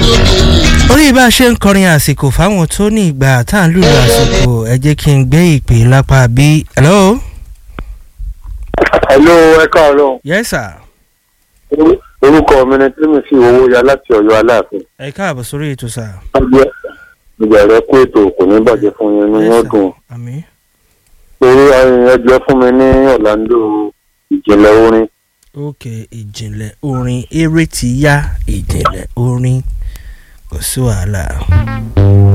orí bá a ṣe ń kọrin àsìkò fáwọn tó ní ìgbà tá à ń lùlù àsìkò ẹ jẹ́ kí n gbé ìpè lápá bí. hello. hello ẹ káàárọ̀ yes sir. orúkọ mi ni tí mi fi owó ya láti Ọ̀yọ́ Aláàfin ẹ káàbọ̀ sórí ètò sà. ìbẹ̀rẹ̀ kó ètò kò ní bàjẹ́ fún yín inú yóò dùn àmì. torí ẹjọ́ fún mi ní Orlando ìjìnlẹ̀ orin ok ìjìnlẹ̀ orin eré ti yá ìjìnlẹ̀ orin kò sí wàhálà.